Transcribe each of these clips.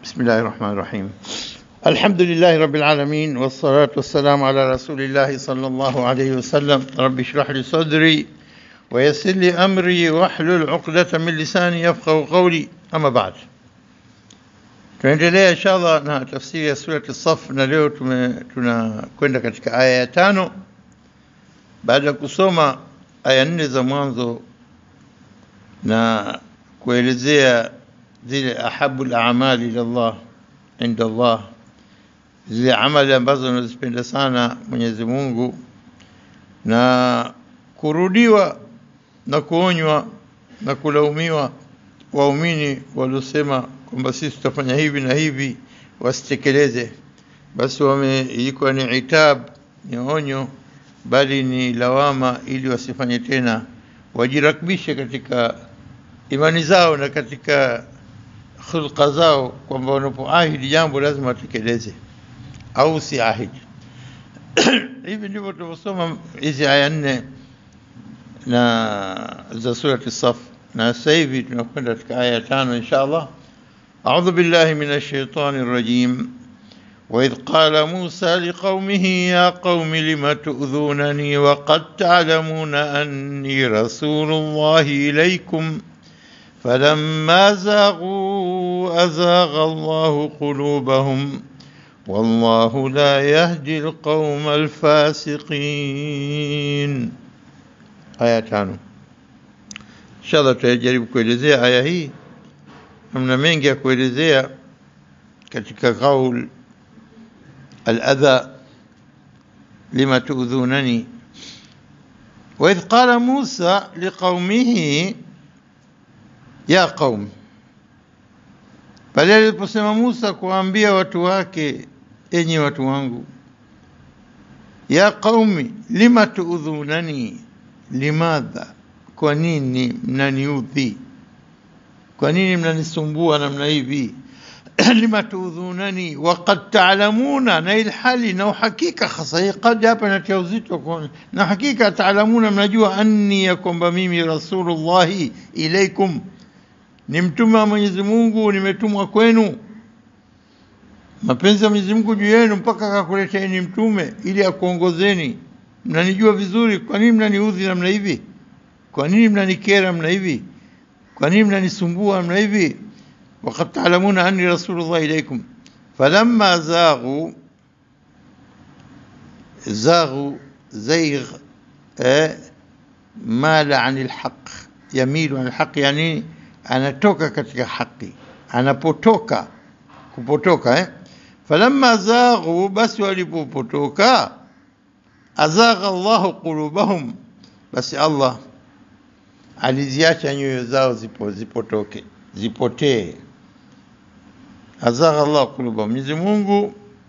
بسم الله الرحمن الرحيم الحمد لله رب العالمين والصلاة والسلام على رسول الله صلى الله عليه وسلم رب اشرح لي صدري ويسر لي أمري واحلل عقدة من لساني يفقه قولي أما بعد tunaendelea inshallah na tafsiri ya surati Saf na leo tunakwenda katika aya ya tano baada ya kusoma aya nne za mwanzo na kuelezea zile ahabu al-a'mali ila Allah inda Allah zile amali ambazo nazipenda sana Mwenyezi Mungu na kurudiwa na kuonywa na kulaumiwa waumini waliosema kwamba sisi tutafanya hivi na hivi wasitekeleze basi wame ilikuwa ni itab ni onyo bali ni lawama ili wasifanye tena wajirakbishe katika imani zao na katika khulqa zao kwamba wanapoahidi jambo lazima watekeleze au si ahidi hivi ndivyo tunavyosoma hizi aya nne na za surati Saf na sasa hivi tunakwenda katika aya ya tano insha Allah أعوذ بالله من الشيطان الرجيم وإذ قال موسى لقومه يا قوم لم تؤذونني وقد تعلمون أني رسول الله إليكم فلما زاغوا أزاغ الله قلوبهم والله لا يهدي القوم الفاسقين آية تانو إن شاء الله تجرب kuelezea aya hii namna mengi ya kuelezea katika qaul al-adha lima tu'dhunani وإذ قال موسى لقومه ya qaum pale aliposema Musa kuambia watu wake enyi watu wangu ya qaumi lima tuudhunani limadha kwa nini mnaniudhi kwa nini mnanisumbua namna hivi lima tuudhunani waqad taalamuna na ilhali na uhakika hasa hii qad hapa natia uzito na hakika taalamuna mnajua anni ya kwamba mimi rasulullahi ilaikum ni mtume wa Mwenyezi Mungu nimetumwa kwenu mapenzi ya Mwenyezi Mungu juu yenu mpaka akakuleteeni mtume ili akuongozeni mnanijua vizuri kwa nini mnaniudhi namna hivi kwa nini mnanikera namna hivi kwa nini mnanisumbua namna hivi waqad ta'lamuna anni rasulullah ilaykum falamma zaghu zaghu zaygh eh, mala anil haqq yamilu anil haqq yani anatoka katika haki anapotoka kupotoka eh falamma zaghu basi walipopotoka azagha Allahu qulubahum basi Allah aliziacha nyoyo zao zipo zipotoke zipotee azagha Allah qulubahum Mwenyezi Mungu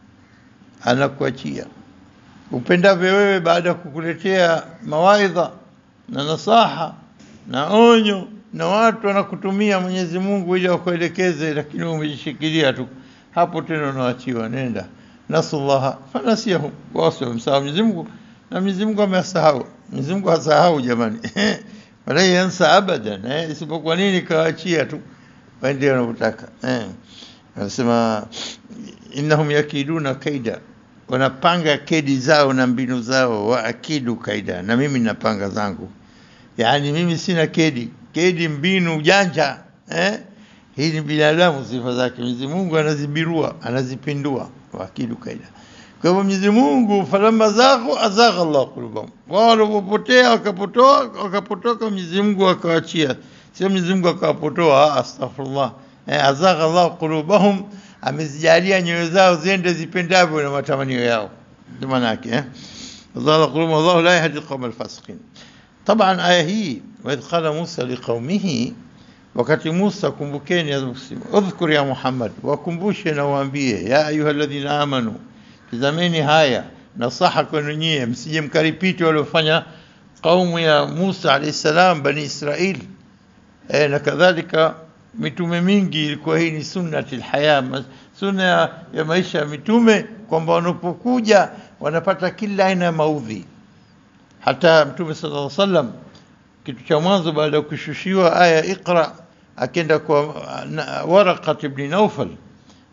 anakuachia upendavyo wewe baada ya kukuletea mawaidha na nasaha na onyo na watu wanakutumia Mwenyezi Mungu ili wakuelekeze, lakini umejishikilia tu hapo, tena unaachiwa, nenda nasullaha fanasiyahum, wao wamsahau Mwenyezi Mungu na Mwenyezi Mungu amesahau. Mwenyezi Mungu hasahau jamani, wala yansa abadan eh, isipokuwa nini, kawaachia tu waende wanavyotaka eh. Anasema innahum yakiduna kaida, wanapanga kedi zao na mbinu zao, wa akidu kaida, na mimi napanga zangu. Yani mimi sina kedi kedi mbinu ujanja eh? hii ni binadamu sifa zake Mwenyezi Mungu anazibirua anazipindua wakidu kaida kwa hivyo Mwenyezi Mungu falamma zaghu azagha Allah qulubahum wao walipopotea wakapotoa wakapotoka Mwenyezi Mungu akawaachia sio Mwenyezi Mungu akawapotoa astaghfirullah eh, azagha Allah qulubahum amezijalia nyoyo zao ziende zipendavyo na matamanio yao ndio maana yake eh azagha qulubahum Allah la yahdi alqawm alfasiqin طبعا aya hii waidh qala Musa liqaumihi, wakati Musa kumbukeni, udhkur ya Muhammad, wakumbushe na waambie, ya ayuha alladhina amanu, tizameni haya nasaha kwenu nyie, msije mkaripiti waliofanya kaumu ya Musa alayhi salam, bani Israil e, na kadhalika mitume mingi ilikuwa hii ni sunnati alhaya, sunna ya maisha ya mitume, kwamba wanapokuja wanapata kila aina ya maudhi hata mtume sallallahu alaihi wasallam kitu cha mwanzo baada ya kushushiwa aya iqra akenda kwa na- Waraqat ibn Nawfal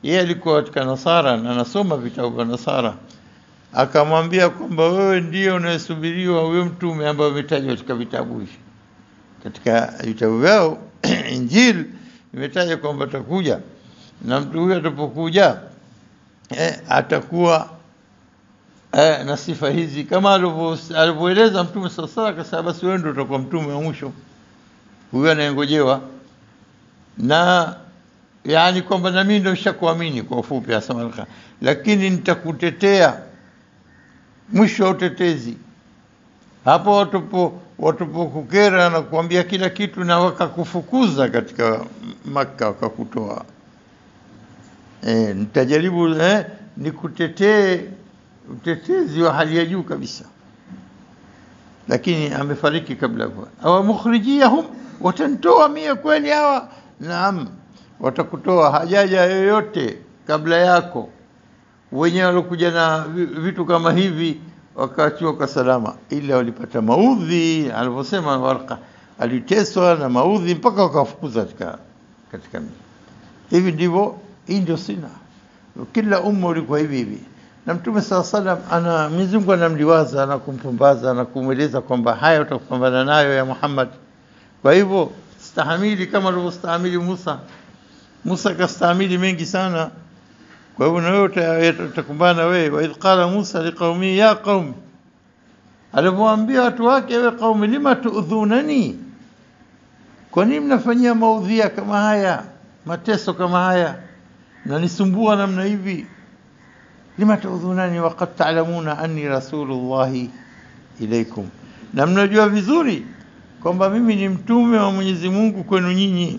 yeye alikuwa katika Nasara na anasoma vitabu vya Nasara, akamwambia kwamba wewe ndio unayesubiriwa huyo mtume ambaye umetajwa katika vitabu hivi, katika vitabu vyao Injili imetaja kwamba atakuja na mtu huyo atapokuja eh, atakuwa eh, na sifa hizi kama alivyo- alivyoeleza Mtume sala sala, akasema basi wewe ndio utakuwa mtume wa mwisho huyo anayengojewa, na yani kwamba na mimi ndio nishakuamini kwa ufupi, asema Al-Khan. lakini nitakutetea mwisho wa utetezi hapo watupo watupokukera na kuambia kila kitu na wakakufukuza katika Makka wakakutoa e, nitajaribu eh, nikutetee utetezi wa hali ya juu kabisa, lakini amefariki kabla kwa awa mukhrijiyahum, watantoa mie kweli hawa? Naam, watakutoa hajaja yoyote kabla yako wenyewe walikuja na vi- vitu kama hivi wakaachiwa kwa salama, ila walipata maudhi. Alivyosema Warqa, aliteswa na maudhi mpaka wakafukuza katika katika miji. Hivi ndivyo, hii ndio sina, kila umma ulikuwa hivi hivi. Na Mtume saa salam ana Mwenyezi Mungu anamliwaza na kumpumbaza na kumweleza kwamba haya utakupambana nayo ya Muhammad. Kwa hivyo stahamili kama alivyostahamili Musa. Musa kastahamili mengi sana kwa hivyo na wewe uta- utakumbana wewe. wa idh qala Musa liqaumi ya qaumi, alivyoambia watu wake, ewe qaumi, lima tuudhunani, kwa nini mnafanyia maudhia kama haya, mateso kama haya, mnanisumbua namna hivi? lima tuudhunani waqad ta'lamuna anni rasulullahi ilaikum, na mnajua vizuri kwamba mimi ni mtume wa Mwenyezi Mungu kwenu nyinyi.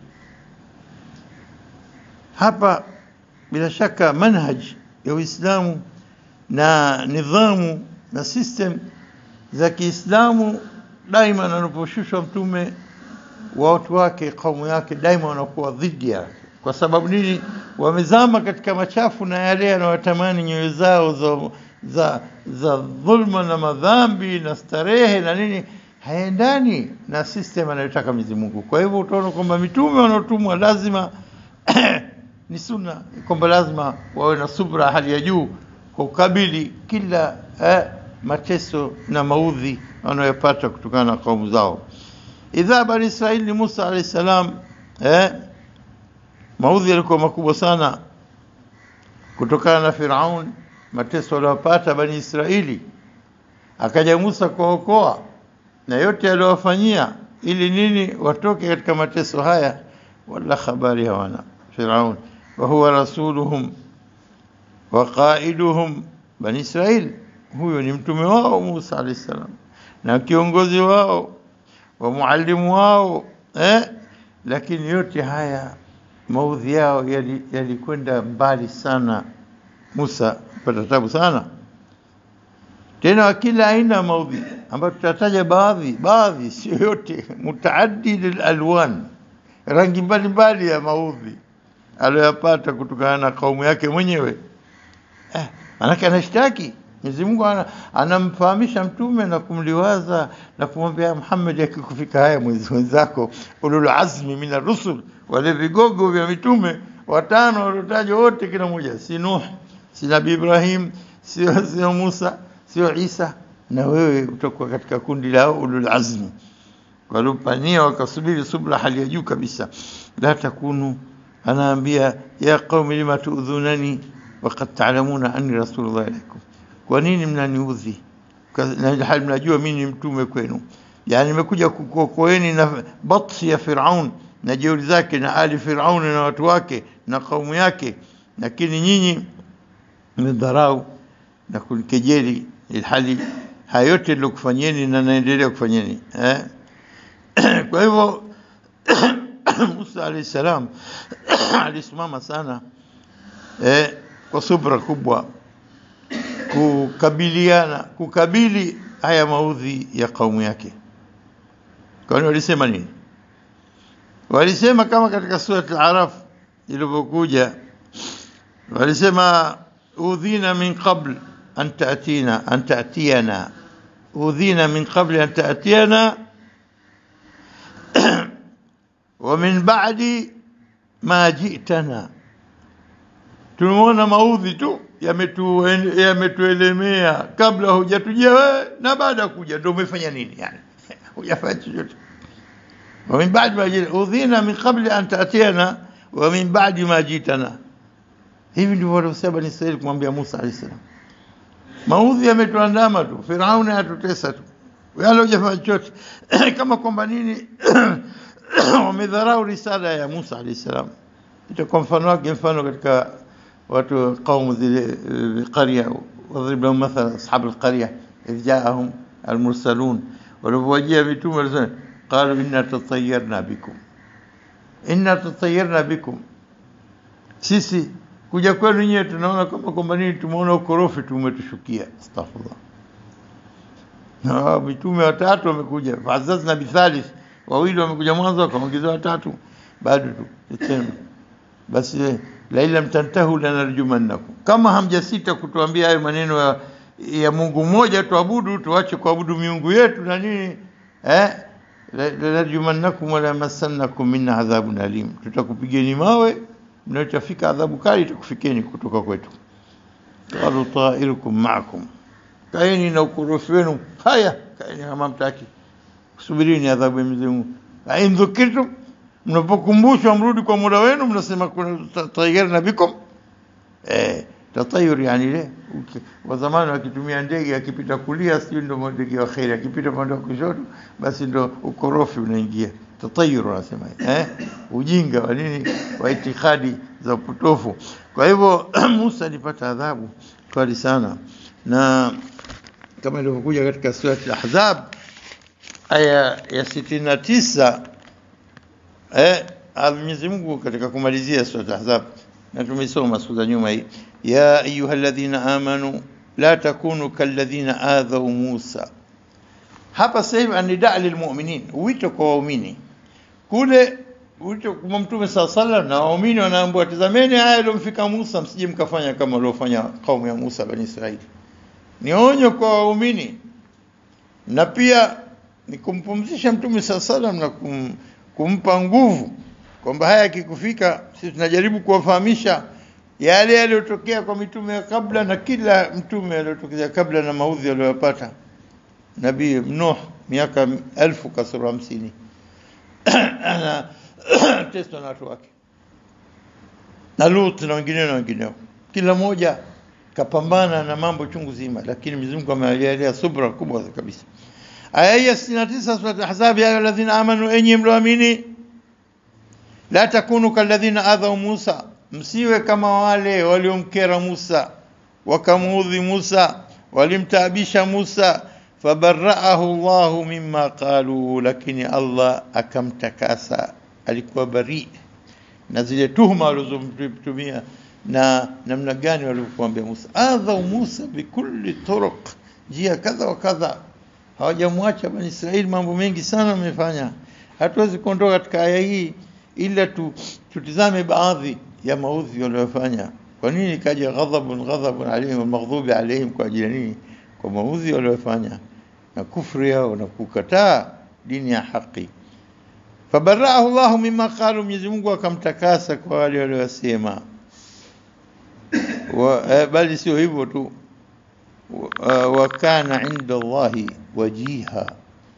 Hapa bila shaka manhaj ya Uislamu na nidhamu na system za Kiislamu daima anaposhushwa mtume wa watu wake kaumu yake daima wanakuwa dhidi yake. Kwa sababu nini? Wamezama katika machafu na yale yanayotamani nyoyo zao za, za, za dhulma na madhambi na starehe na nini, haendani na system anayotaka Mwenyezi Mungu. Kwa hivyo utaona kwamba mitume wanaotumwa lazima ni sunna kwamba lazima wawe na subra hali ya juu kwa kukabili kila eh, mateso na maudhi wanayopata kutokana na kaumu zao. Idha bani Israili Musa alayhi salam, eh, maudhi yalikuwa makubwa sana kutokana na Firaun, mateso waliyopata bani Israili. Akaja Musa kuwaokoa na yote aliyowafanyia ili nini watoke katika mateso haya, wala habari hawana Firaun wa huwa rasuluhum wa qaiduhum bani Israil, huyo ni mtume wao Musa alayhi salam na kiongozi wao wa muallimu wao eh? Lakini yote haya maudhi yao yali- yalikwenda mbali sana, Musa pata tabu sana tena wa kila aina ya maudhi ambayo tutataja baadhi baadhi, sio yote, mutaaddid alwan, rangi mbalimbali ya maudhi aliyoyapata kutokana na kaumu yake mwenyewe eh, manake anashtaki Mwenyezi Mungu ana- anamfahamisha mtume na kumliwaza na kumwambia Muhammad, akikufika haya mwezi wenzako ulul azmi mina rusul, wale vigogo vya mitume watano waliotajwa wote, kila mmoja si Nuh, si Nabii Ibrahim, sio sio Musa, sio Isa, na wewe utakuwa katika kundi lao ulul azmi waliopania wakasubiri subra hali ya juu kabisa. La takunu, anaambia ya qaumi lima tuudhunani waqad taalamuna anni rasulullah ilaikum, kwa nini mnaniudhi Kwa- na hali mnajua mimi ni mtume kwenu? Yani nimekuja kukuokoeni na batsi ya Firaun na jeuri zake na ali Firaun na watu wake na kaumu yake, lakini nyinyi mmedharau na kunikejeli, ilhali haya yote nilokufanyeni na naendelea kufanyeni eh? Kwa hivyo Musa alayhi salam alisimama sana eh, kwa subra kubwa kukabiliana kukabili haya maudhi ya kaumu yake. Kwani walisema nini? Walisema kama katika surat Al-Araf ilivyokuja, walisema udhina min qabl an ta'tina an ta'tiyana udhina min qabl an ta'tiyana ومن بعد ما جئتنا tumeona maudhi tu yametu- yametuelemea kabla hujatujia wewe na baada ya kuja ndio umefanya nini yani hujafanya chochote ومن بعد ما جئنا أوذينا من قبل أن تأتينا ومن بعد ما جئتنا hivi ndivyo waliosema Bani Israeli kumwambia Musa alayhi salam. Maudhi yametuandama tu, Firauni atutesa tu, wala hujafanya chochote kama kwamba nini wamedharau risala ya Musa alayhi salam. Itakuwa mfano wake mfano katika watu kaumu zile qarya wadrib lahum mathala ashab alqarya idh jaahum almursalun walipowajia mitume walisema qalu inna tatayarna bikum inna tatayarna bikum sisi kuja kwenu nyewe tunaona kama kwamba nini tumeona ukorofi tumetushukia astaghfirullah na mitume watatu wamekuja fazazna bithalith wawili wamekuja mwanzo wakaongezea watatu bado tu tena basi la lam tantahu lanarjumannakum kama hamjasita kutuambia hayo maneno ya, ya Mungu mmoja tuabudu tuache kuabudu miungu yetu na nini eh lanarjumannakum wala masannakum minna adhabun alim tutakupigeni mawe mnachofika adhabu kali itakufikeni kutoka kwetu qalu ta'irukum ma'akum kaeni na ukorofi wenu haya kaeni kama mtaki subirini adhabu ya Mwenyezi Mungu ain dhukirtum mnapokumbushwa mrudi kwa muda wenu mnasema kuna tayarna bikum eh tatayur yani ile wa zamani wakitumia ndege akipita kulia sio ndo ndege wa khairi akipita pande wa kushoto basi ndo ukorofi unaingia tatayur wanasema eh ujinga wa nini wa itikadi za upotofu kwa hivyo Musa alipata adhabu kali sana na kama ilivyokuja katika sura al-Ahzab aya ya 69 eh Mwenyezi Mungu katika kumalizia sura al-Ahzab na tumesoma siku za nyuma hii ya ayyuhalladhina amanu la takunu kalladhina adhaw Musa hapa sasa hivi anida lilmu'minin wito kwa waumini kule wito kwa mtume saa sallam na waumini wanaambiwa tazameni haya yaliyomfika Musa msije mkafanya kama waliofanya kaumu ya Musa bani Israili ni onyo kwa waumini na pia ni kumpumzisha mtume saa sallam na kum, kumpa nguvu kwamba haya yakikufika sisi tunajaribu kuwafahamisha yale yaliyotokea kwa mitume ya kabla na kila mtume aliyotokea kabla na maudhi aliyopata nabii Nuh miaka elfu kasoro hamsini ana testwa na watu wake na Lut na wengineo na wengineo kila mmoja kapambana na mambo chungu zima lakini Mwenyezi Mungu amejalia subra kubwa kabisa aya ya 69 sura al-ahzab ya ayyuhalladhina amanu enyi mlioamini la takunu kalladhina adhaw Musa msiwe kama wale waliomkera Musa wakamuudhi Musa walimtaabisha Musa fabarraahu Allahu mimma qalu lakini Allah akamtakasa alikuwa bari na zile tuhuma walizomtumia na namna gani walivyokuambia Musa adhaw Musa bikulli turuq njia kadha wa kadha hawajamwacha bani Israeli mambo mengi sana wamefanya hatuwezi kuondoka katika aya hii ila tu, tutizame baadhi ya maudhi waliyofanya kwa nini kaja ghadhabun ghadhabun alaihim maghdubi alaihim kwa ajili nini kwa maudhi waliyofanya na kufri yao na kukataa dini ya haki fabaraahu Allah mimma qalu Mwenyezi Mungu akamtakasa kwa wale waliosema eh, bali sio hivyo tu wa kana inda Allahi wajiha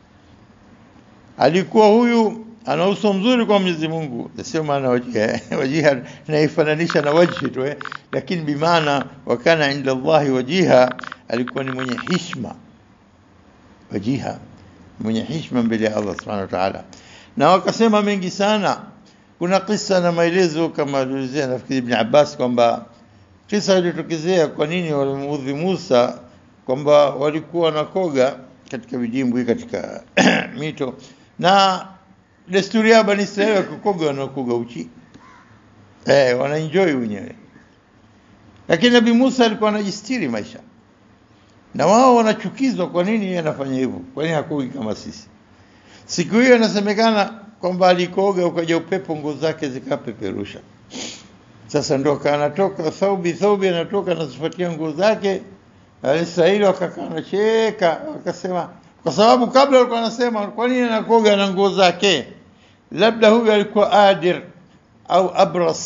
alikuwa huyu ana uso mzuri kwa Mwenyezi Mungu sio maana wajiha wajiha naifananisha na wajhi tu eh lakini bimaana wa kana inda Allahi wajiha alikuwa ni mwenye hishma wajiha mwenye hishma mbele ya Allah subhanahu wa ta'ala na wakasema mengi sana kuna kisa na maelezo kama alielezea nafikiri Ibn Abbas kwamba kisa ilitokezea kwa nini walimuudhi Musa kwamba walikuwa wanakoga katika vidimbwi katika mito na desturi ya Bani Israeli wakikoga wanakoga uchi eh wanaenjoy wenyewe lakini Nabii Musa alikuwa anajistiri maisha na wao wanachukizwa kwa nini yeye anafanya hivyo kwa nini hakogi kama sisi siku hiyo inasemekana kwamba alikoga ukaja upepo nguo zake zikapeperusha sasa ndo kanatoka thaubi thaubi anatoka anazifuatia nguo zake Israeli wakakaa nacheka wakasema kwa sababu kabla walikuwa wanasema kwa nini anakoga na nguo zake labda huyu alikuwa adir au abras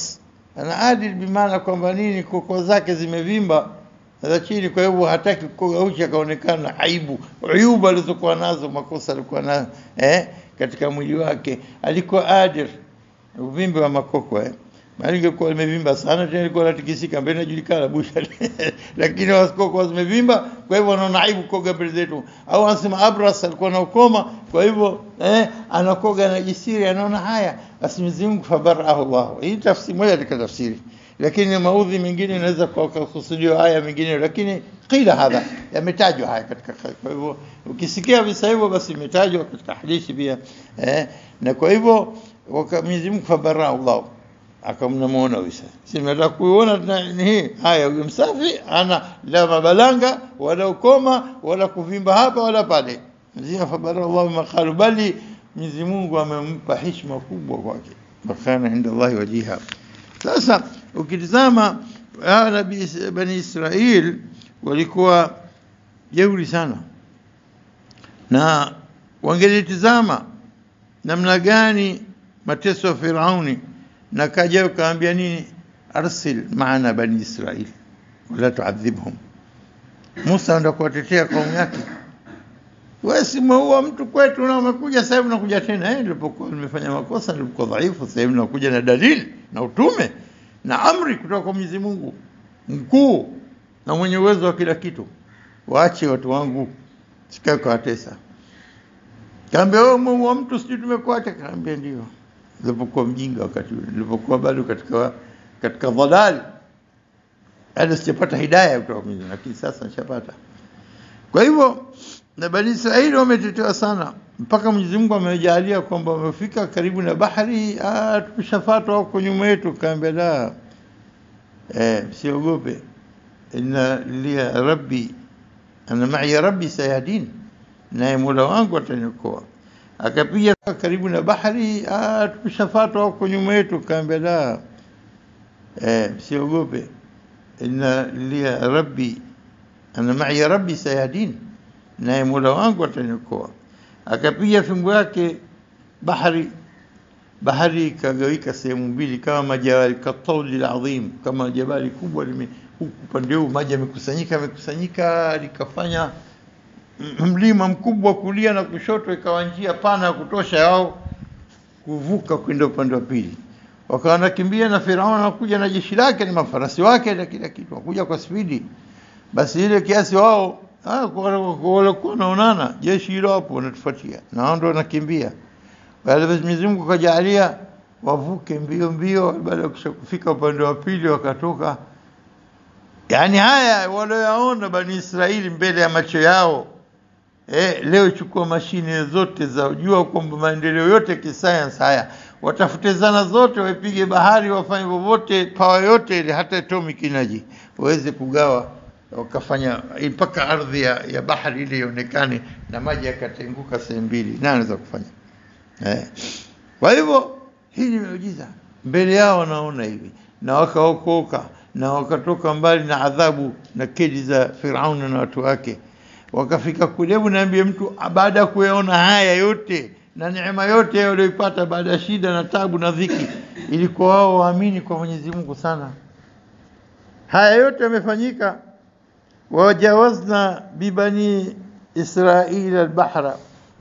ana adil bimaana kwamba nini, koko zake zimevimba za chini, kwa hivyo hataki kukoga uchi akaonekana aibu, uyubu alizokuwa nazo, makosa alikuwa nayo eh, katika mwili wake. Alikuwa adir, uvimbe wa makoko eh. Maana ingekuwa limevimba sana tena ilikuwa natikisika mbele inajulikana busha, lakini wasikoko zimevimba, kwa hivyo wanaona aibu kukoga mbele zetu. Au anasema Abras alikuwa na ukoma, kwa hivyo eh, anakoga na jisiri, anaona haya, basi Mwenyezi Mungu fabarahu Allah. Hii tafsiri moja katika tafsiri, lakini maudhi mengine inaweza kukusudiwa haya mengine, lakini qila hadha, yametajwa haya katika. Kwa hivyo ukisikia visa hivyo, basi imetajwa katika hadithi pia eh, na kwa hivyo Mwenyezi Mungu fabarahu Allah akamnamuona Isa, si nataka kuiona ni hii. Haya, huyo msafi ana la mabalanga wala ukoma wala kuvimba hapa wala pale. Ndio fabara Allah maqalu, bali Mwenyezi Mungu amempa heshima kubwa kwake, fakana inda Allah wajiha. Sasa ukitizama hawa bani Israil walikuwa jeuri sana, na wangelitizama namna gani mateso ya Firauni na kaja ukaambia nini, arsil maana bani Israil wala tuadhibhum. Musa anda kuwatetea kaumu yake, wewe si umeua mtu kwetu na umekuja sasa hivi unakuja tena. Eh, nilipokuwa nimefanya makosa, nilipokuwa dhaifu, sasa hivi nakuja na dalili na utume na amri kutoka kwa Mwenyezi Mungu mkuu na mwenye uwezo wa kila kitu. Waache watu wangu, sikae kuwatesa. Kaambia wewe umeua mtu, sijui tumekuacha. Kaambia ndio nilipokuwa mjinga wakati ule, nilipokuwa bado katika katika dhalal, bado sijapata hidayah kutoka Mwenyezi Mungu, lakini sasa nishapata. Kwa hivyo na Bani Israili wametetewa sana, mpaka Mwenyezi Mungu amejalia kwamba wamefika karibu na bahari, ah, tumeshafuatwa huko nyuma yetu. Kaambia la, eh, msiogope, inna liya rabbi ana ma'i rabbi sayahdin, naye Mola wangu ataniokoa akapiga karibu na bahari, ah, tumeshafuatwa huko nyuma yetu. Kaambia la, eh, msiogope, inna liya rabbi ana ma'i rabbi sayahdin, naye Mola wangu ataniokoa. Akapiga fimbo yake, bahari bahari ikagawika sehemu mbili kama majabali katauli ladhim, kama jabali kubwa lime huku upande huu maji yamekusanyika yamekusanyika, likafanya mlima mkubwa kulia na kushoto, ikawa njia pana ya kutosha yao kuvuka kwenda upande wa pili. Wakawa wanakimbia na Firauni anakuja na jeshi lake na mafarasi wake na kila kitu, wakuja kwa spidi. Basi ile kiasi wao walikuwa wanaonana, jeshi hilo hapo wanatufuatia na wao ndio wanakimbia. Baada ya Mwenyezi Mungu kajalia wavuke mbio mbio, baada ya kufika upande wa pili wakatoka. Yaani haya walioyaona Bani Israeli mbele ya macho yao Eh, leo chukua mashine zote za jua kwamba maendeleo yote kisayansi haya, watafute zana zote, waipige bahari, wafanye vovote, pawa yote ile, hata atomic energy waweze kugawa, wakafanya mpaka ardhi ya, ya bahari ile ionekane na maji yakatenguka sehemu mbili. Nani anaweza kufanya eh? Kwa hivyo hii ni miujiza mbele yao, wanaona hivi na wakaokoka na wakatoka mbali na adhabu na kedi za Firauni na watu wake wakafika kule. Hebu niambie mtu baada ya kuyaona haya yote na neema yote walioipata baada ya shida na tabu na dhiki, ilikuwa wao waamini kwa Mwenyezi Mungu sana. Haya yote yamefanyika, wajawazna bibani Israili albahra,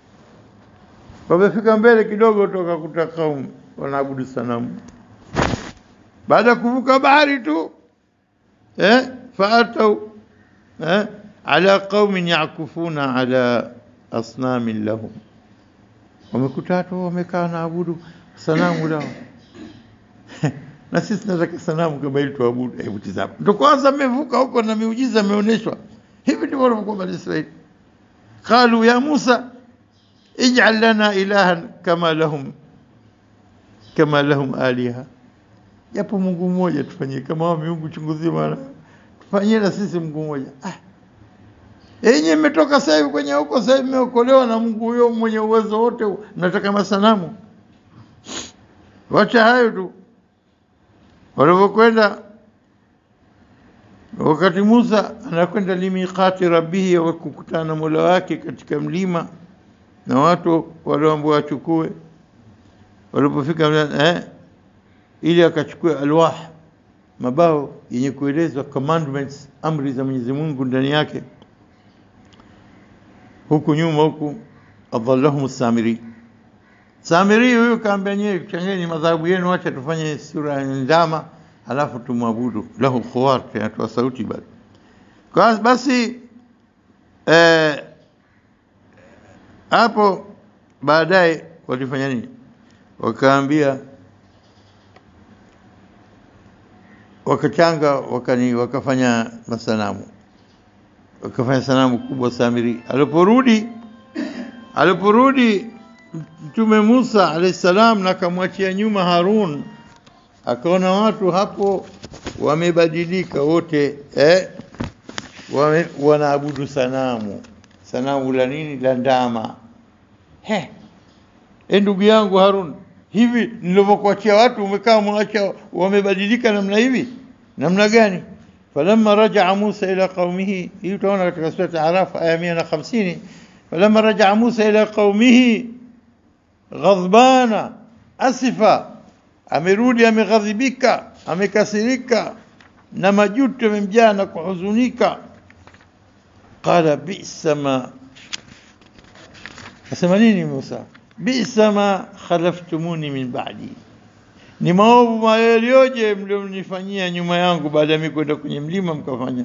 wamefika mbele kidogo toka kuta kaumu wanaabudu sanamu. Baada ya kuvuka bahari tu eh, faatau eh, ala qaumin yakufuna ala asnamin lahum, wamekuta watu wamekaa na abudu sanamu lao na sisi tunataka sanamu kama ili tuabudu. Hebu tizama, ndo kwanza mmevuka huko na miujiza imeonyeshwa. Hivi ndivyo walivyokuwa Bani Israili. Qalu ya Musa ij'al lana ilahan kama lahum kama lahum aliha, japo Mungu mmoja tufanyie kama wao miungu chungu zima, tufanyie na sisi Mungu mmoja ah. Yenye mmetoka sasa hivi kwenye huko, sasa hivi mmeokolewa na Mungu huyo mwenye uwezo wote, mnataka masanamu? Wacha hayo tu. Walipokwenda wakati Musa anakwenda limiqati rabbihi, wakukutana na Mola wake katika mlima, na watu walioambiwa wachukue, walipofika eh, ili akachukua alwah mabao yenye kuelezwa commandments, amri za Mwenyezi Mungu ndani yake. Huku nyuma huku adallahum Samiri. Samiri huyu kaambia nyewe, changeni madhahabu yenu, acha tufanye sura ya ndama, alafu tumwabudu. Lahu khuwar, tunatoa sauti bado. Kwa basi eh, hapo baadaye walifanya nini? Wakaambia wakachanga wakani, wakafanya masanamu wakafanya sanamu kubwa Samiri. Aliporudi aliporudi Mtume Musa alayhi salam na akamwachia nyuma Harun, akaona watu hapo wamebadilika wote eh, wame, wanaabudu sanamu. Sanamu la nini? La ndama. He, e ndugu yangu Harun, hivi nilivyokuachia watu umekaa mwacha wamebadilika namna hivi namna gani? falamma rajaa Musa ila qaumihi, hii utaona katika sura Araf aya 150 falamma rajaa Musa ila qaumihi ghadbana asifa, amerudi ameghadhibika, amekasirika na majuto yamemjaa na kuhuzunika. Qala bisa ma, asema nini Musa? Bisa ma khalaftumuni min ba'di, ni maovu mayalioje mlionifanyia nyuma yangu baada ya mimi kwenda kwenye mlima mkafanya.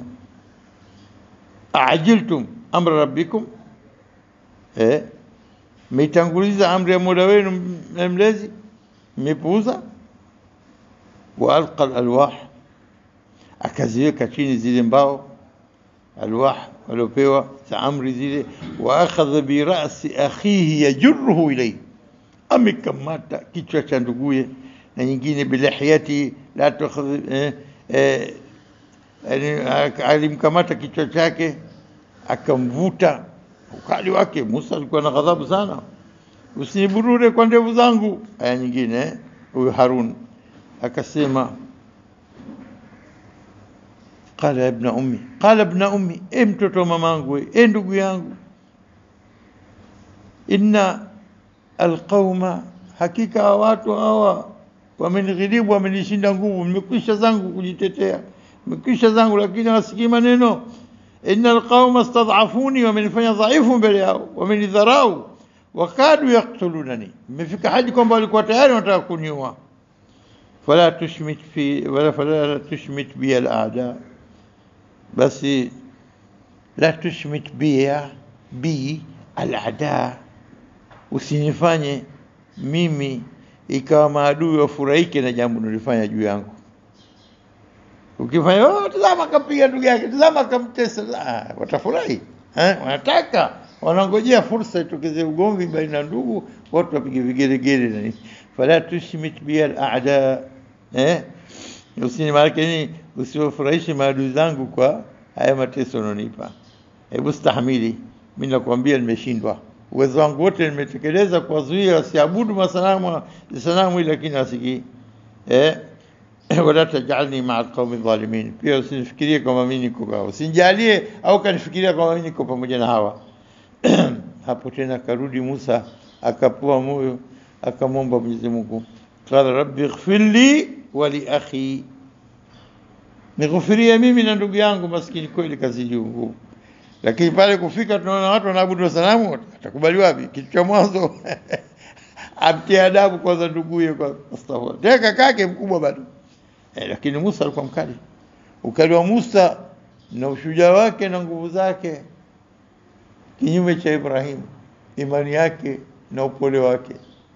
Ajiltum amra rabbikum, eh, mmeitanguliza amri ya Mola wenu mlezi, mmepuuza. Wa alqa alalwah, akaziweka chini zile mbao alwah waliopewa za amri zile. Wa akhadha bi ra'si akhihi yajruhu ilayhi, amekamata kichwa cha nduguye na nyingine bilihiyati la tukhadh eh, eh, alimkamata kichwa chake akamvuta. Ukali wake Musa alikuwa na ghadhabu sana, usiniburure kwa ndevu zangu. Aya nyingine huyu Harun akasema qala ya ibna ummi, qala ibna ummi, e mtoto wa mamangu, e ndugu yangu, inna alqauma, hakika watu hawa wamenighilibu, wamenishinda nguvu, nimekwisha zangu kujitetea, nimekwisha zangu, lakini wasikii maneno. Inna alqauma stadhafuni, wamenifanya dhaifu mbele yao, wamenidharau, wakadu yaktulunani, imefika hadi kwamba walikuwa tayari wanataka kuniua. Fala tushmit fi wala fala tushmit bi al-a'da, basi la tushmit bi bi al-a'da, usinifanye mimi ikawa maadui wafurahike na jambo nilifanya juu yangu. Ukifanya oh, tazama akampiga ndugu yake, tazama akamtesa, ah, watafurahi eh, wanataka wanangojea fursa itokeze ugomvi baina ya ndugu, watu wapige vigelegele na nini. Fala tushmit bi al-a'da, eh, usini maanake nini, usiwafurahishe maadui zangu kwa haya mateso unaonipa. Hebu stahamili, mimi nakwambia nimeshindwa uwezo wangu wote nimetekeleza kuwazuia wasiabudu masanamu sanamu, lakini wasikii eh, wala tajalni maa alqaumi dhalimin, pia usinifikirie kwamba mimi niko kwao, usinijalie au kanifikiria kwamba mimi niko pamoja na hawa. Hapo tena akarudi Musa akapua moyo akamwomba Mwenyezi Mungu, qala rabbi ighfir li wa li akhi, nighufirie mimi na ndugu yangu maskini, kweli kazi juu lakini pale kufika tunaona watu wanaabudu sanamu, atakubali wapi? Kitu cha mwanzo amtie adabu kwanza nduguye, kwa astaghfirullah, tena kakake mkubwa bado eh, lakini Musa alikuwa mkali. Ukali wa Musa na ushujaa wake na nguvu zake, kinyume cha Ibrahim, imani yake na upole wake.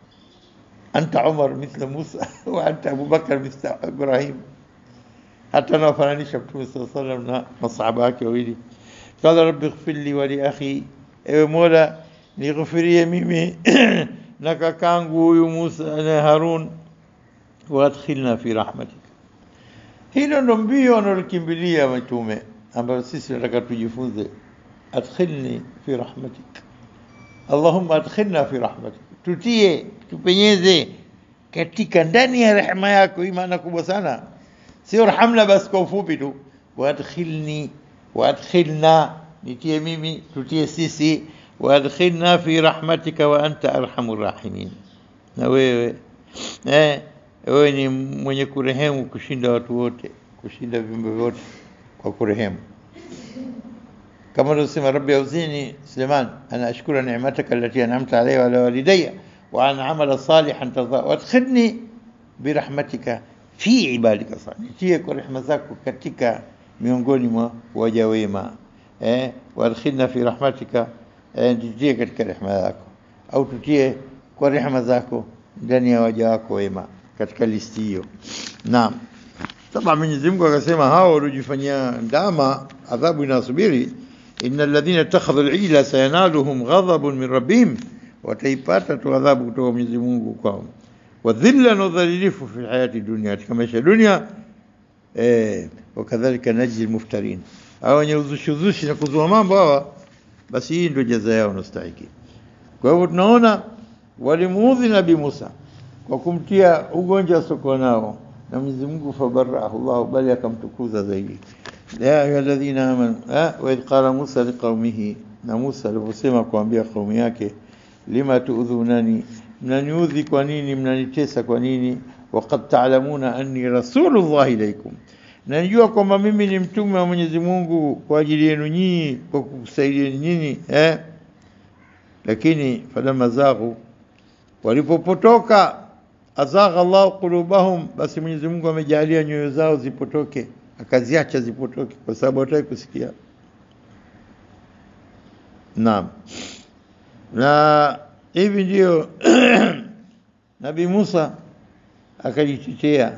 Anta Umar mithla Musa wa anta Abubakar mithla Ibrahim. Hata anawafananisha Mtume sallallahu alaihi wasallam na masahaba wake wawili Qala rabbi ighfir li wa li akhi, ewe Mola nighufirie mimi na kakangu huyu Musa na Harun, waadkhilna fi rahmatik. Hilo ndo mbio analokimbilia mitume ambayo sisi tunataka tujifunze. Adkhilni fi rahmatik, Allahumma adkhilna fi rahmatik, tutie tupenyeze katika ndani ya rehema yako. Hii maana kubwa sana, sio rahamna basi kwa ufupi tu, waadkhilni waadkhilna nitie mimi tutie sisi waadkhilna fi rahmatika wa anta arhamur rahimin na wewe eh, wewe ni mwenye kurehemu kushinda watu wote kushinda viumbe vyote kwa kurehemu kama alivyosema rabbi auzini Suleiman ana ashkura ni'mataka allati an'amta alayya wa ala walidayya wa an amala salihan tarda wadkhilni birahmatika fi ibadika salihin tie kwa rehema zako katika miongoni mwa waja wema eh wadkhilna fi rahmatika eh, tutie katika rehema zako au tutie kwa rehema zako ndani ya waja wako wema katika listi hiyo naam Saba Mwenyezi Mungu akasema hao waliojifanyia ndama adhabu inasubiri innal ladhina ittakhadhu al-ijla sayanaluhum ghadhabun min rabbihim wataipata tu adhabu kutoka Mwenyezi Mungu kwao wa dhilla na udhalilifu fi hayati dunia katika maisha ya dunia eh wakadhalika najzi al-muftarin hao wenye uzushi uzushi na kuzua mambo hawa basi hii ndio jaza yao wanastahili kwa hivyo tunaona walimuudhi Nabii Musa kwa kumtia ugonjwa asiokuwa nao na Mwenyezi Mungu fabarahu Allah bali akamtukuza zaidi ya ayyuhalladhina amanu wa idh qala Musa liqaumihi na Musa aliposema kuambia kaumu yake lima tuudhunani mnaniudhi kwa nini mnanitesa kwa nini waqad ta'lamuna anni rasulullah ilaykum na najua kwamba mimi ni mtume wa Mwenyezi Mungu kwa ajili yenu nyinyi kwa kukusaidieni nyinyi eh lakini falamma zaghu walipopotoka azagha Allah qulubahum basi Mwenyezi Mungu amejalia nyoyo zao zipotoke akaziacha zipotoke kwa sababu hataki kusikia naam na hivi ndio Nabii Musa akajitetea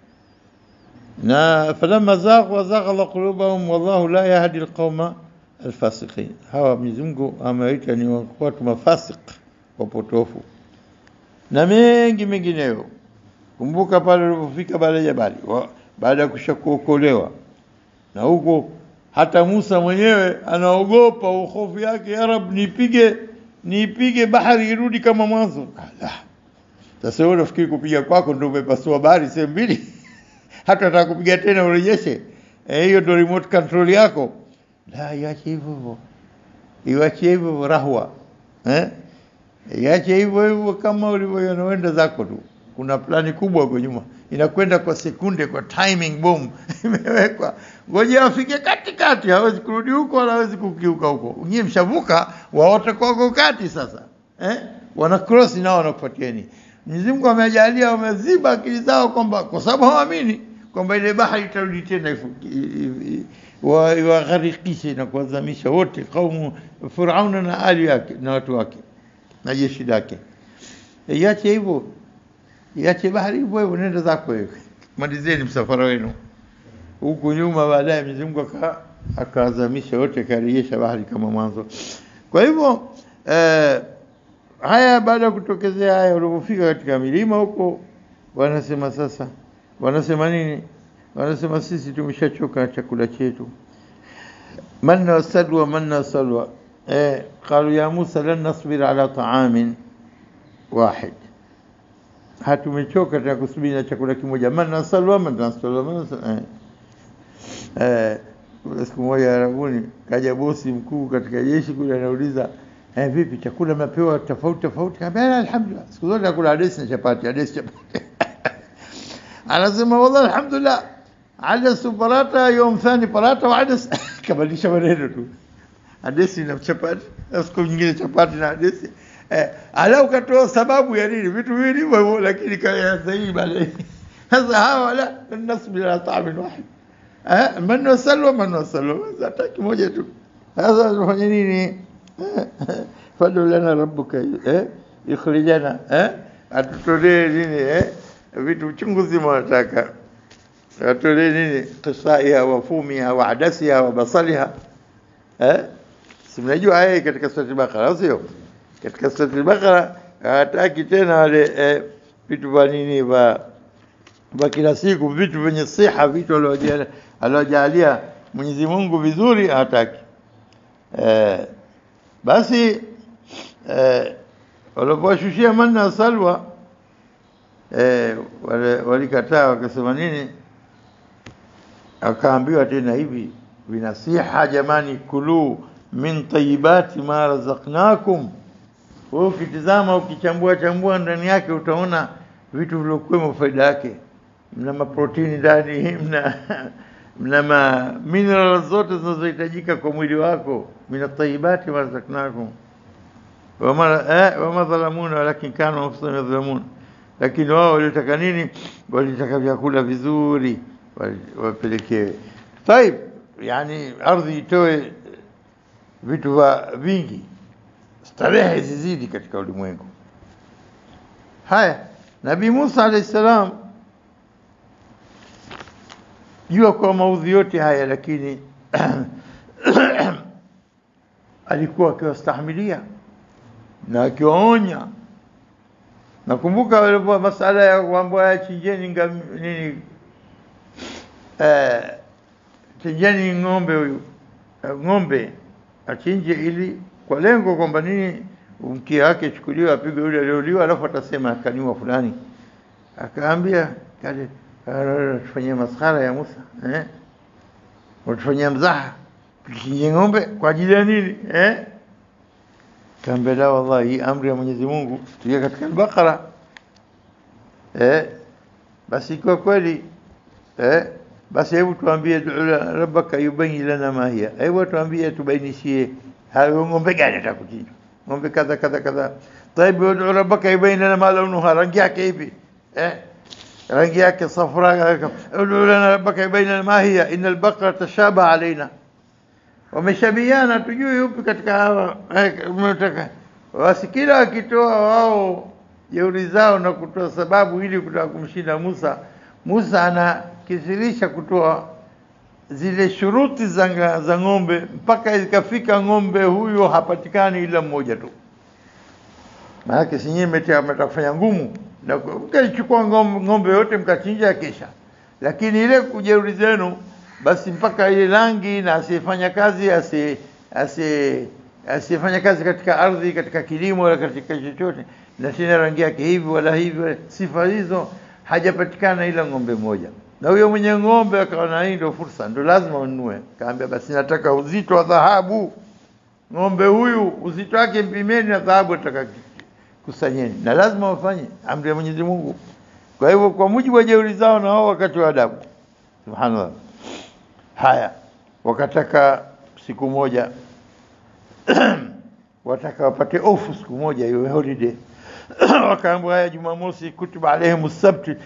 na falamma zaghu azagha Allah qulubahum wallahu la yahdi alqauma alfasiqin hawa Mwenyezi Mungu amewaita ni watu mafasik wapotofu na mengi mengineyo. Kumbuka pale ulipofika pale jabali baada ya kushakuokolewa na huko hata Musa mwenyewe anaogopa hofu yake, ya Rab, nipige nipige bahari irudi kama mwanzo. Ala, sasa wewe unafikiri kupiga kwako ndio umepasua bahari sehemu mbili? hata nataka kupiga tena urejeshe? Eh, hiyo ndio remote control yako? La, iache hivyo hivyo, iwache hivyo hivyo rahwa eh Iache hivyo hivyo kama ulivyoenda zako tu. Kuna plani kubwa huko nyuma inakwenda kwa sekunde, kwa timing bomb imewekwa, ngoja afike katikati, hawezi kurudi huko wala hawezi kukiuka huko. Nyie mshavuka, waote kwako kati sasa eh? wana cross nao wanakufuatieni. Mwenyezi Mungu amejalia, wameziba akili zao kwamba kwa sababu hawaamini kwamba ile bahari itarudi tena iwagharikishe na kuwazamisha wote, kaumu Firauna na ali yake na watu wake na jeshi lake. Iache hivyo, iache bahari hivyo hivyo, nenda zako wewe, malizeni msafara wenu huku nyuma. Baadaye Mwenyezi Mungu akaazamisha wote, akarejesha bahari kama mwanzo. Kwa hivyo eh, haya baada ya kutokezea haya, walipofika katika milima huko, wanasema sasa, wanasema nini? Wanasema sisi tumeshachoka na chakula chetu, manna wasalwa, manna wasalwa eh, qalu ya Musa lan nasbir ala ta'amin wahid, hatumechoka tena kusubiri na chakula kimoja. Manna salwa, manna salwa, manna salwa. Eh, eh, siku moja Arabuni kaja bosi mkuu katika jeshi kule, anauliza eh, vipi chakula mnapewa tofauti tofauti? Kaambia alhamdulillah, siku zote nakula adesi na chapati, adesi chapati. Anasema wallahi alhamdulillah, adas parata yom thani parata wa adas kabadilisha maneno tu adesi na chapati na siku nyingine chapati na adesi eh, ala ukatoa sababu ya nini vitu viwili hivyo hivyo, lakini kaya sahihi baadaye. Sasa hawa la nasbi ala ta'amin wahid eh, man wasalwa man wasalwa, hata kimoja tu. Sasa tunafanya nini? fadu lana rabbuka eh, ikhrijana eh, atutolee nini eh, vitu chungu zima wanataka atolee nini, qisaiha wa fumiha wa adasiha wa basaliha eh si mnajua haya katika surati Bakara, au sio? Katika surati Bakara hataki tena wale eh, vitu vya nini vya vya kila siku, vitu vyenye siha, vitu aliojalia Mwenyezi Mungu vizuri hataki. Eh, basi eh, walipowashushia manna salwa eh, wale walikataa wakasema nini? Akaambiwa tena hivi vinasiha, jamani, kuluu min tayibati ma razaqnakum. Wewe ukitizama ukichambua chambua ndani yake utaona vitu vilivyokuwemo faida yake. mna maprotini ndani, mna mna ma mineral zote zinazohitajika kwa mwili wako, min tayibati ma razaqnakum wama eh, wama dhalamuna walakin kanu anfusahum yadhlamun, lakini wao walitaka nini? Walitaka vyakula vizuri wali- wapelekewe. Taib, yani ardhi itoe vitu va vingi, starehe zizidi katika ulimwengu. Haya, Nabii Musa alayhi salam jua kwa maudhi yote haya, lakini alikuwa akiwastahimilia na akiwaonya. Nakumbuka walikuwa masala ya kuambia ya chinjeni ngam- nini eh, chinjeni ng'ombe huyu eh, ng'ombe achinje ili kwa lengo kwamba nini mkia wake chukuliwe apigwe yule aliyouliwa, alafu atasema akaniwa fulani. Akaambia kale tufanyia maskhara ya Musa eh? Watufanyia mzaha tuchinje ng'ombe kwa ajili ya nini eh? Kaambia la, wallahi hii amri ya Mwenyezi Mungu tukia katika Al-Baqara eh? Basi ikiwa kweli eh? Basi hebu tuambie du la- rabbaka yubayyin lana ma hiya, hebu tuambie tubainishie hayo ng'ombe gani atakuchinja ng'ombe kadha kadha kadha. Tayib, ud'u rabbaka yubayyin lana ma launuha, rangi yake ipi eh? rangi yake safra. Ud'u lana rabbaka yubayyin lana ma hiya inna al-baqara tashabaha alaina wameshabiana, tujui yupi katika hawa eh, mnataka. Basi kila wakitoa wao jeuri zao na kutoa sababu ili kutaka kumshinda Musa, Musa anakithirisha kutoa zile shuruti za, nga- za ng'ombe mpaka ikafika ng'ombe huyo hapatikani ila mmoja tu. Maanake si nyinyi mmetia- mmetaka kufanya ngumu na ku- mkaichukua ng'ombe, ng'ombe yote mkachinja kesha, lakini ile kujeuri zenu basi mpaka ile rangi na asiyefanya kazi asi asi asiyefanya kazi katika ardhi katika kilimo wala katika chochote na tena rangi yake hivi wala hivi wala- sifa hizo hajapatikana ila ng'ombe moja na huyo mwenye ng'ombe akaona hii ndio fursa ndio lazima ununue kaambia basi nataka uzito wa dhahabu ng'ombe huyu uzito wake mpimeni na dhahabu nataka kusanyeni na lazima wafanye amri ya Mwenyezi Mungu kwa hivyo kwa mujibu wa jeuri zao na wao wakati wa adabu subhanallah haya wakataka siku moja wataka wapate ofu siku moja hiyo holiday wakaambiwa haya Jumamosi kutiba alaihim sabti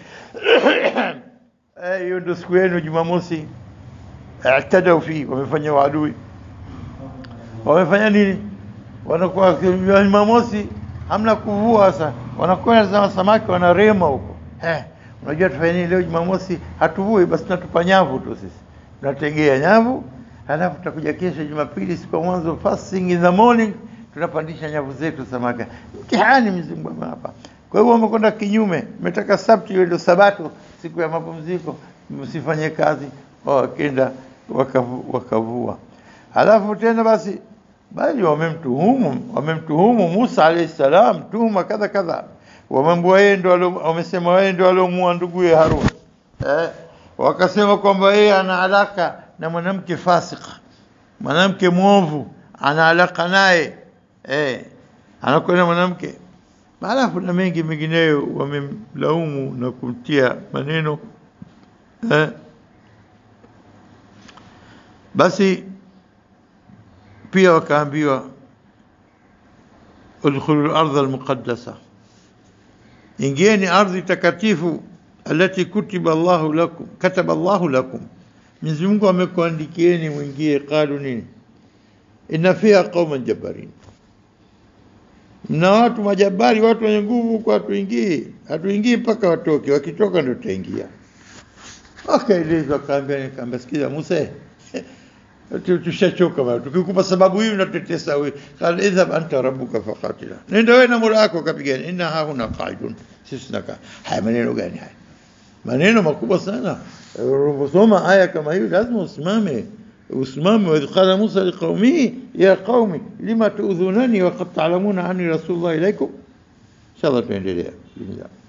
Eh, hiyo ndio siku yenu Jumamosi i'tadau fi wamefanya uadui wamefanya nini wanakuwa Jumamosi hamna kuvua sasa wanakwenda za samaki wanarema huko eh unajua tufanye nini leo Jumamosi hatuvui basi tunatupa nyavu tu sisi tunategea nyavu halafu tutakuja kesho Jumapili siku ya mwanzo fasting in the morning tunapandisha nyavu zetu samaki mtihani mzungu hapa kwa hivyo wamekwenda kinyume umetaka sabti hiyo ndio sabato siku ya mapumziko msifanye kazi wakenda wakavu, wakavua halafu tena basi bali wamemtuhumu wamemtuhumu Musa alayhi salam tuhuma kadha kadha wamemwambia yeye ndo alo- wamesema yeye ndo aliomuua nduguye Harun eh wakasema kwamba yeye ana alaka na mwanamke fasika mwanamke mwovu ana alaka naye eh anakwenda mwanamke halafu na mengi mengineyo wamemlaumu na kumtia maneno eh basi pia wakaambiwa udkhulu al-ardha al-muqaddasa ingieni ardhi takatifu alati kutiba Allahu lakum kataba Allahu lakum Mwenyezi Mungu amekuandikieni mwingie qalu nini inna fiha qauman jabbarin mna watu majabari watu wenye nguvu kwa hatuingii hatuingii mpaka watoke wakitoka ndio tutaingia wakaelezwa kaambia nikaambia sikiza Musa Tu- tushachoka bado tukikupa sababu hii unatetesa wewe qala idhhab anta rabbuka faqatila nenda wewe na mola wako kapigana inna hauna qaidun sisi tunakaa haya maneno gani haya maneno makubwa sana unaposoma aya kama hiyo lazima usimame usimame wa idh qala Musa liqaumihi ya qaumi lima tu'dhunani wa qad ta'lamuna anni rasulullah ilaykum inshallah tuendelea bismillah